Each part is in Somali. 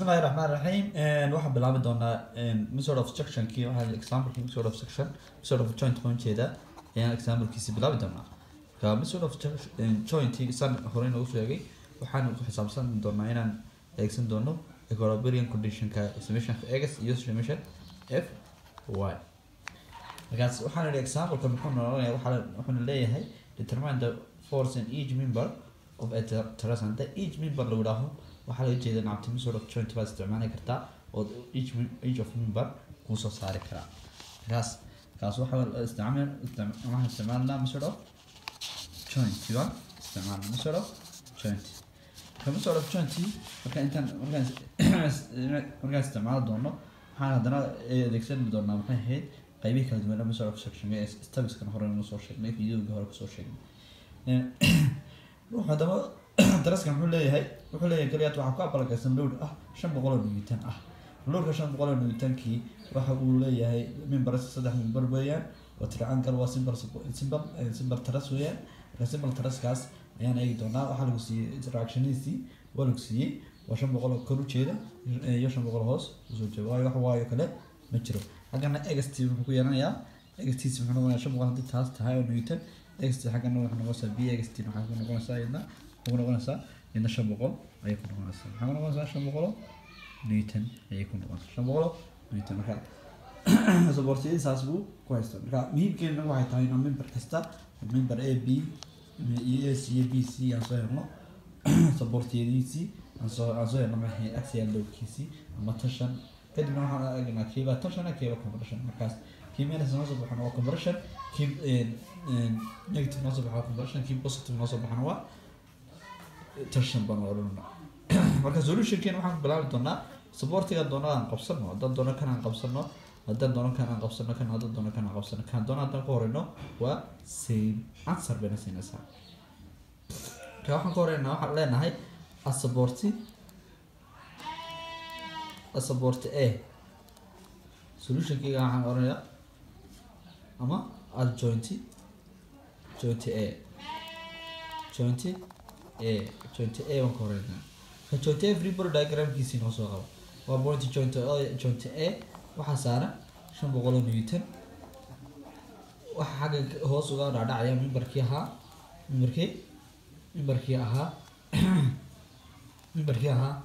bismillahi raxmaan raxiim waxaan bilaabi doonaa method of sectionkii waxaa exampleki method of section method of joint waan jeedaa ayaan examplekiisi bilaabi doonaa marka method of jointi san hore noogu sheegay waxaan ku xisaabsan doonaa inaan eegsan doono equilibrium conditionka summation of x iyo summation f y markaas waxaan idhi exampleka muxuu noqonaya waxaa wuxuuna leeyahay determine the force in each member of a terrace hadda each member lagu dhaho waxaa laga jeeda nacabti method of joint baad isticmaali kartaa oo each each of member kuu soo saari karaa markaas kaas waxaa isticmaal waxaan isticmaalnaa method of joint waa isticmaalna method of joint marka method of joint marka intaan markaan markaan isticmaali doono waxaan haddana adeegsan doonaa maxay ahayd qaybihi kala duwan method of section ee stabiskan hore noo soo sheegnay videoga hore kusoo sheegnay ruux haddaba daraskan wuxuu leeyahay wuxuu leeyahay kaliyaad waxaa ku abalagaysan load ah shan boqol oo newton ah loadka shan boqol oo newtonkii waxa uu leeyahay member saddex member weeyaan oo triangle waa simple simple simple taras weeyaan marka simple taraskaas ayaan eegi doonaa waxaa lagu siiyey interactionihiisii waa lagu siiyey waa shan boqol oo kor ujeeda iyo shan boqol hoos usoo jeeda waayo wax waayo kale ma jiro haggana ext wuxuu ku yeelanayaa extiisi muxuu noqonayaa shan boqol haddii taas tahay oo newton ext xaggana waxay noqonaysaa b ext waxay ku noqonaysaa iyadna ku noqonaysaa iyadna shan boqol ayay ku noqonaysaa maxaa ku noqonaysaa shan boqol newton ayay ku noqonaysaa shan boqol newton marka sabortiyadiisaas buu ku haystaa marka muhiimkeena waxay tahay inuu member kasta member a b iyo a c iyo b c aan soo helno sabortiyadiisii aan soo aan soo helno maxay axial loadkiisii ama tashan kadibna waxaan eegnaa kiiba tashan kiiba compression markaas kii minus noo soo baxana waa compression kii negative noo soo baxana compression kii positive noo soo baxana waa tashan baan odhanaa marka solutionkeena waxaan ku bilaabi doonaa supportiga doono aan qabsano haddaan doono kan aan qabsano haddaan doono kan aan qabsano kan haddaan doono kan aan qabsano kan doono haddaan ku horeyno waa same answer bayna siinaysaa marka waxaan ku horeynaa waxaan leenahay asaborti asaborti a solutionkeyga waxaan oranayaa ama adjointy jointy a jointy a jointy a waan ka horeynaa ka jointy a freebody diagramkiisii noo soo qabo waa point jointy a jointy a waxaa saaran shan boqol oo newton waxaa xagga hoos uga dhaadhacaya mimbarkii ahaa mimbarkii mimbarkii ahaa mimbarkii ahaa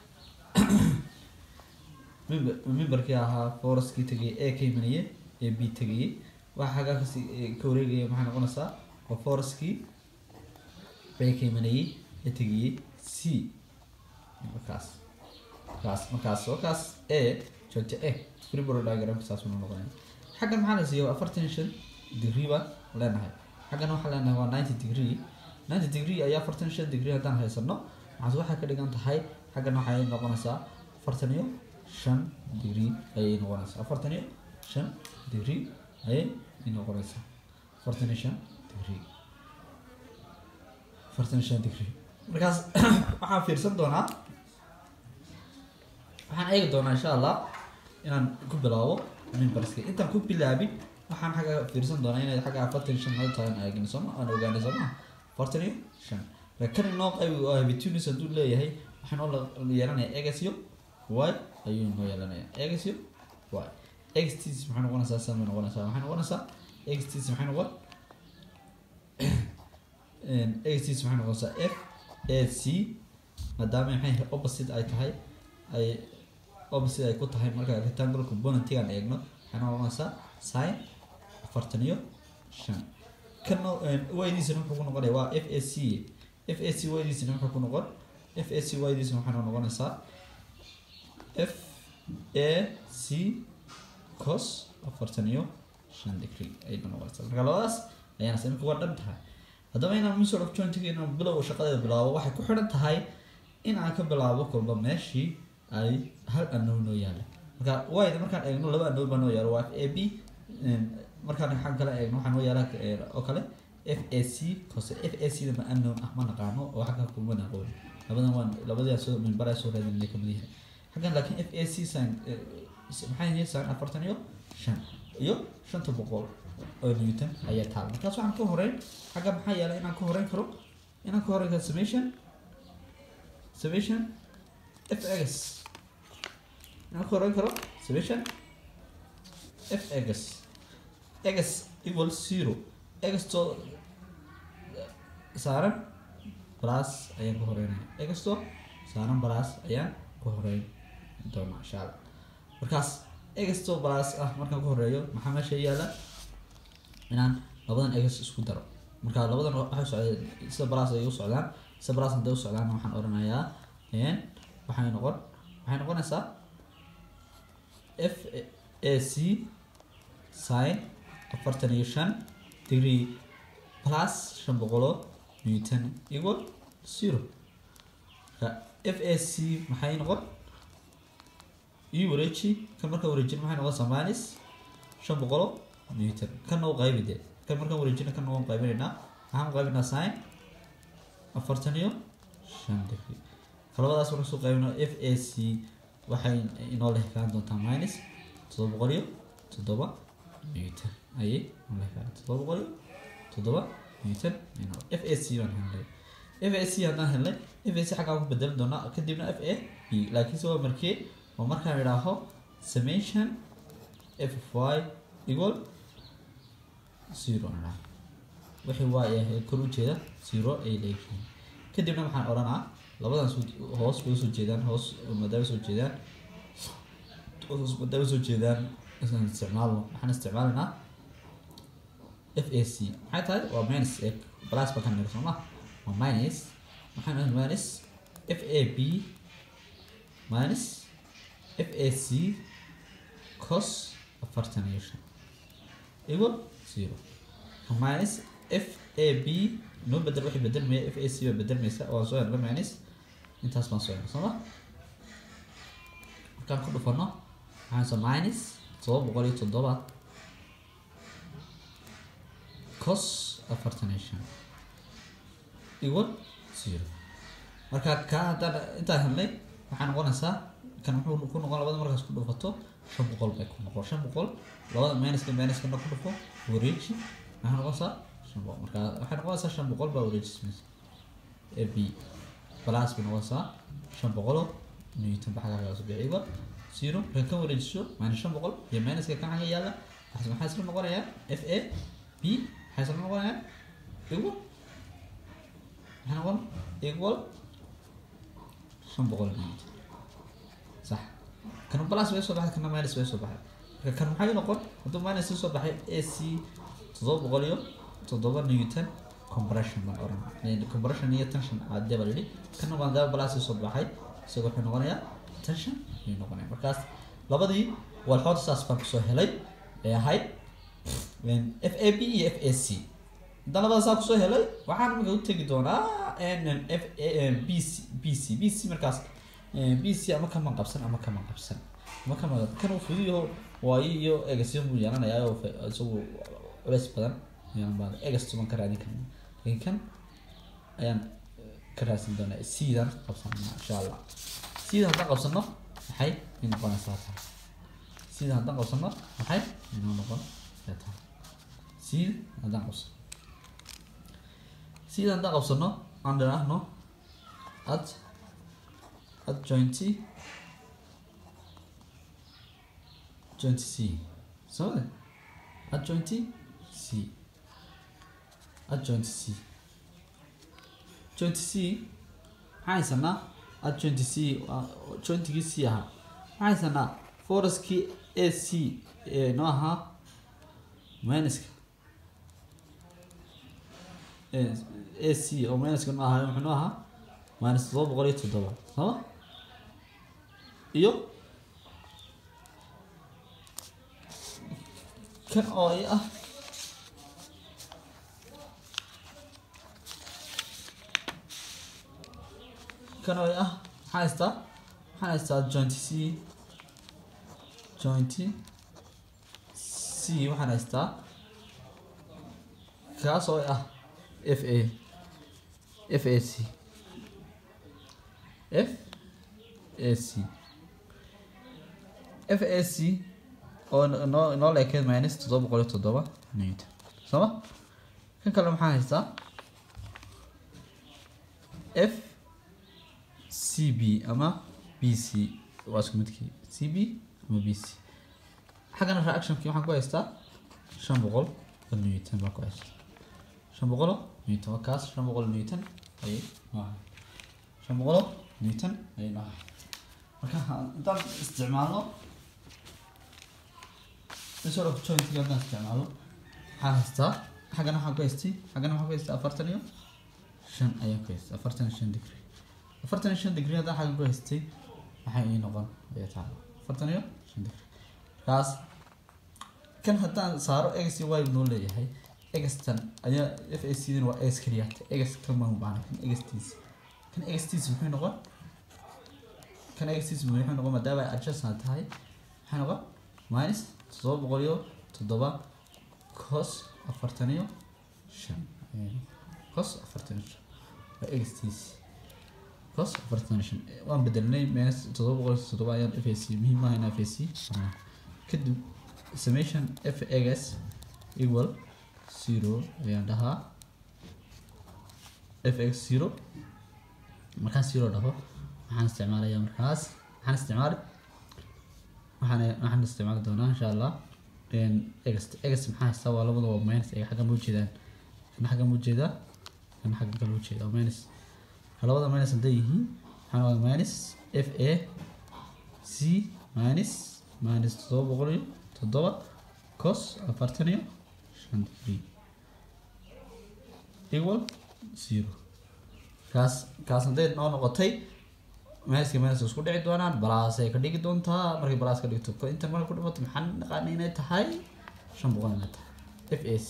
mimbarkii ahaa foreskii tegayay ee ka imanayay ee b tegayay waxa xaggaa kasi ka wareegaya maxay noqonaysaa waa foreskii ee ka imanayay ee tegayay c markaas markaas markaas markaas a joogta a freeboro diagramka saas unu noqonaya xaggan maxaa la siiya waa afartan shan degree baan leenahay xaggan waxaa leenahay waa ninety degree ninety degree ayaa afartan shan degree haddaan haysano maxaas waxay ka dhigan tahay xaggan waxay noqonaysaa afartan iyo shan degree ayay noqonaysaa afartan iyo shan degree ayay noqonaysaa afartan iyo shan degree afartan iyo shan degree markaas waxaan fiirsan doonaa waxaan eegi doonaa insha allah inaan ku bilaabo mimbarska intaan ku bilaabin waxaan xagga fiirsan doonaa inay xagga afartan iyo shan nala tahay aan eegin sooma aan ogaanay sooma afartan iyo shan kan inoo qayb habitunis hadduu leeyahay waxaan oo yeelanayaa egas iyo y ayuu inoo yeelanayaa egas iyo y xts maxay noqonaysaa san bay noqonaysaa maxay noqonaysaa xts maxay noqon xts maxay noqonaysaa f a c maadaama maxay opposite ay tahay ay opposite ay ku tahay marka rectangle componentigan eegno waxay noqonaysaa sin afartan iyo shan kana waydiisana wuxuu ku noqonaya waa f a c f a c waydiisana wuxuu ku noqon f a c waydiisana waxay noqonaysaa f a c cos afartan iyo shan degree ayay noqonaysaa marka labadaas ayaana imika waa dhan tahay haddaba inaan method of jointiga inaan bilow shaqadeeda bilaabo waxay ku xidhan tahay in aan ka bilaabo kolba meeshii ay hal anow noo yaala marka wayda markaan eegno laba anow baa noo yaala waa f a b markaan xag kale eegno waxaa noo yaala oo kale f a c cose f a c da ma anown ah ma naqaano oo xagga kuma naqoon labadan waan labadii soo minbaraa soo raadinay kamid yahay xaggan laakiin f a c san maxay yihiin san afartan iyo shan iyo shanta boqol oo newton ayaa taal markaas waxaan ka horeyn xagga maxaa yeelay inaan ka horeyn karo inaan ka horeyn karo summation summation f x inaan ku horeyn karo summation f x x equal zero x to saaran plus ayaan ku horeynaya x to saaran plus ayaan ku horeyn doonaa insha allah markaas x to plus ah markaan ku horeeyo maxaa meesha yaala inaan labadan x isku daro marka labadan waxay socdeen sida plus ay u socdaan sida plus hadday u socdaan waxaan oranayaa n waxay noqon waxay noqonaysaa f a c sin afartan iyo shan degree plus shan boqoloo newton equal zero marka f a c maxay noqon ii wareeji kan markaan wareejin maxay noqonaysaa minus shan boqoloo newton kanna u qaybi dee kan markaan wareejina kanna waan qaybinaynaa maxaan u qaybinaa sin afartan iyo shan degree kalabadaas markaan soo qaybino f a c waxay inoo lehekaan doontaa minus toddoba boqol iyo toddoba newton ayay inoo lehekaan toddoba boqol iyo toddoba newton f a c baan helnay f a c haddaan helnay f a c xaggaan ku bedelan doonaa kadibna f a b laakiinse waa markee waa markaan idhaaho summation f y equal zero idhaa wixii waa yahay kor ujeeda zero ay leeyihiin kadibna waxaan odhanaa labadan hoos bay usoo jeedaan hoos maadaama soo jeedaan hoos maadaama soo jeedaan isaan isticmaalno waxaan isticmaalaynaa f a c maxay tahay waa minus e plus baan ka niri soo ma waa minus waxaan ahay minus f a b minus f a c cos afartan iyo shan equal zero minus f a b noo bedel waxay bedelmaya f a c baa bedelmaysa waan soo helna minus intaas baan soo helna soo ma markaan ku dhufano waxaan soo minus todoba boqol iyo toddoba cos afartan iyo shan equal zero marka ka haddaan intaan helnay waxaa noqonaysaa kan wuxuu ku noqon labada markaas ku dhufato shan boqol bay ku noqon shan boqol labada minuska minuskana ku dhufo wareeji maxay noqonaysaa shan boqol marka waxay noqonaysaa shan boqol baa wareejismaysa a b plus bay noqonaysaa shan boqoloo newton ba xaggaa soo bixi equal zero marka kan wareejiso minus shan boqol iyo minuska kan xagga yaalla maxaa isla noqonayaa f a b maxay isla noqonayaa equal maxay noqon equal shan boqol newton صح كانوا بلاس بيسو بحد كنا ماينس بيسو بحد كان محاي نقول هدو ماينس بيسو بحد اي سي تضرب غوليو تضرب نيوتن compression بان أوران لأن compression هي tension عادة بالي كانوا ما دام بلاس بيسو بحد سيقول حين نغنيا tension هي نغنيا مركز لبدي والحوض ساس بان كسو هلاي هاي من اف اي بي اف اي سي hadaan labada saa kusoo helay waxaan marka u tegi doonaa n f b c b c b c markaas b c ama kaman qabsan ama kaman qabsan ama kaman kan uu fudiyo waayo iyo egasyo buu yeelanayaa oo isagu culeys badan yeelan baa egasto baan ka raadin karna laakiin kan ayaan ka raadsin doonaa sidan qabsanna insha allah sida haddaan qabsano maxay ay noqonaysaa taa sida haddaan qabsano maxay inoo noqon taa sida haddaan qabsano sida haddaan qabsano aan dhiraahno ad adjointy jointy c samade adjointy c adjointy c jointy c maxaa haysanaa adjointy c jointigii c ahaa maxaa haysanaa foruskii a c ee noo ahaa minuska a c oo minuska noo ahaa muxuu noo ahaa minus todoba boqol iyo toddoba sooma iyo kan oo i ah kan oo i ah maxaa haystaa maxaan haystaa jointy c jointy c waxaan haystaa kaas oo i ah f a f a c f a c f a c oo noo noo leekeed minus toddoba boqol iyo toddoba newton sooma kan kale maxaa haystaa f c b ama b c waa isku midkii c b ama b c xaggana reactionkii waxaan ku haystaa shan boqol oo newton baan ku haystaa shan boqolo newton waa kaas shan boqol newton ayay noohay shan boqolo newton ayay noohay marka intaan isticmaalno sort of jointiga haddaan isticmaalo waxaan haystaa xaggana waxaan ku haystay xaggana waxaan ku haystaa afartan iyo shan ayaan ku haystay afartan iyo shan degree afartan iyo shan degree haddaan xaggan ku haystay maxay ii noqon ayaa taala afartan iyo shan degree markaas kan haddaan saaro x y noo leeyahay xtan ayaa f a c dan waa x keliya x kan ma baana kan xtiisa kan xtiisa muxuu noqon kan xtiisa muxuu noqon maadaama ay adjustna tahay maxay noqon minus toddoba boqol iyo toddoba cos afartan iyo shan cos afartan iyo shan waa xtiisa cos afartan iyo shan waan bedelnay minus toddoba boqol iyo toddoba ayaan f a c muhiim maaha in f a c kadib summation f x equal zero ayaan dhahaa f x zero markaan zero dhaho waxaan isticmaalayaa markaas waxaan isticmaali waxaan waxaan isticmaali doonaa insha allah x x maxaa haystaa waa labada waa minus ay xaggan u jeedaan kana xaggan u jeedaa kana xaggan kale u jeedaa minus labada minus hadday yihiin waxaan waa minus f a c minus minus toddoba boqol iyo toddoba cos afartan iyo shan degree equal zero kaas kaas hadday noo noqotay minuska minus isku dhici doonaan balaas ay ka dhigi doontaa markay balaas ka dhigto ko inta marka ku dhimato maxaan naqaana inay tahay shan boqol inay tahay f a c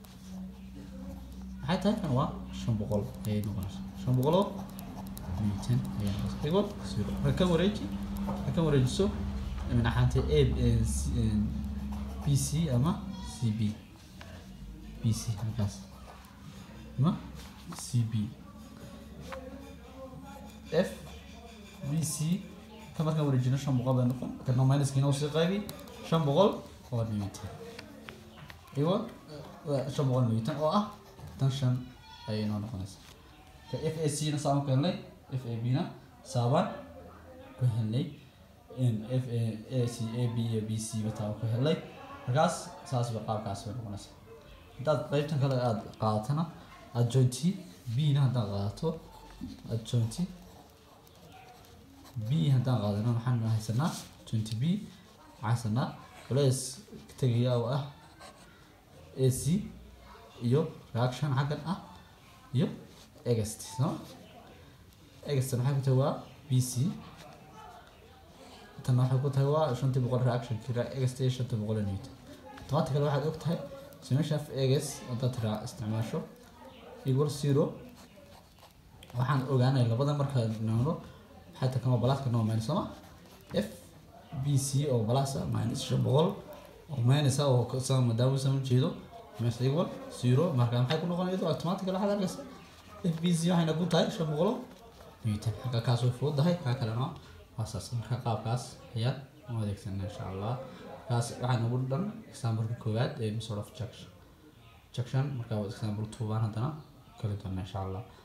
maxay tahay kan waa shan boqol ayay noqonaysaa shan boqol oo newton ayay noqonaysaa equal zero marka kan wareeji marka kan wareejiso min ahaantee a b c ama c b b c halkaas ama c b f b c ka markaan wareejino shan boqol bay noqon kana minuskiina usii qaybi shan boqol oo newton iwa shan boqol newton oo ah tan shan ayay noo noqonaysaa ka f a c na saan ku helnay f a b na saabaan ku helnay f a c a b iyo b c bataan ku helnay markaas saas ba qaabkaas bay noqonaysaa haddaad qeybtan kale aada qaadatana aada jointi b na haddaad qaadato aada jointi b haddaan qaadano maxaan haysanaa jointi b waxaan haysanaa culays tegaya oo ah a c iyo reaction xaggan ah iyo egast soo egastan waxay ku tahay waa b c tan waxay ku tahay waa shantii boqol reaction kira egast iyo shantii boqol newton automatically waxaad og tahay summation of egas haddaad raa isticmaasho equal zero waxaan ogaanay labada markaa noolo حتى كما بلاس كنا ماينس سما اف بي سي او بلاس ماينس شبغل او ماينس او كسا مداوي سما جيدو ماينس ايكوال زيرو marka maxay ku noqonaysaa automatic la xadaa gas f b c waxayna ku tahay shabaqlo newton halka kaas way fududahay ka kalena waa saas marka qaabkaas ayaa u adeegsanaa insha allah kaas waxaa nagu dhan example koowaad ee sort of junction junction marka waa example two baan haddana kala doona insha allah